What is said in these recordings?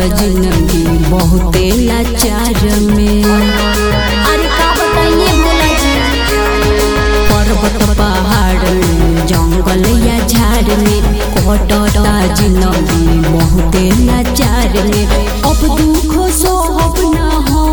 जिंदगी बहुते लाचार में अरे का बताइए भोला जी पर्वत पहाड़ में जंगल या झाड़ में कटता जिंदगी बहुते लाचार में अब दुख सोहब ना हो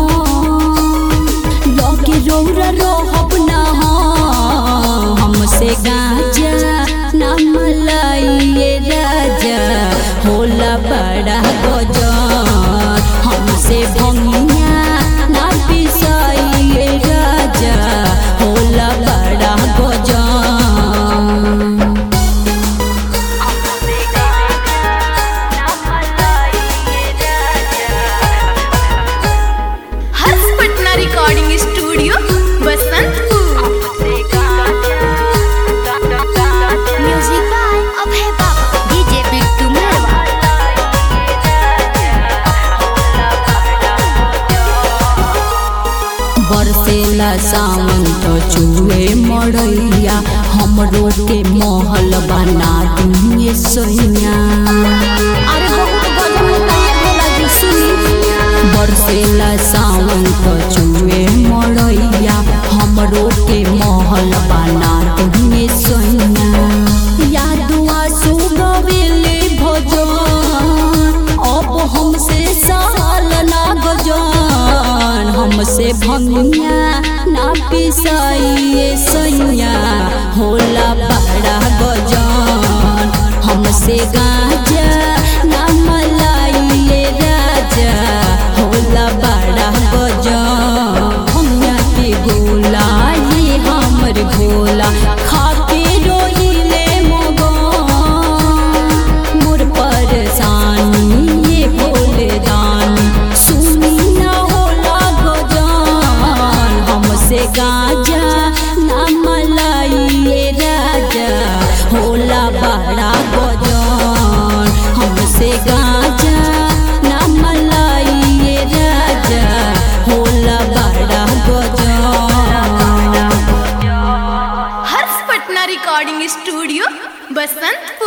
लगे रौरा रोहब ना हो हमसे गाजा ना मलाइए राजा होला बड़ा गजन हमसे भंगिया ना पिसाइए राजा होला बड़ा गजन हर्ष Patna recording studio Basantpur music by Abhay Baba DJ Bittu मेरवा बरसेला सावन तो चूहे मड़ैया हमरो के महल बना दिए सोइया अरे बहुत गजब होता है भोला जी सुनी बरसेला सावन तो चूहे मड़ैया हमरो के महल बना दिए सोइया यादुआ सुगवेले भजन अब हमसे साल ना गजन हमसे भंगिया ना पिसाइए सैया होला बड़ा गजन हमसे गाजा ना मलाइए राजा होला बड़ा गजन भंगिया के गोला ये हमर गोला खाके रोइले मगन मोर परेशानी ये भोले दानी सुनी ना होला गजान हमसे गाजा ना मलाइए राजा होला बड़ा गजान हमसे गाजा ना मलाइए राजा होला बड़ा गजान हर्ष पटना रिकॉर्डिंग स्टूडियो बसंतपुर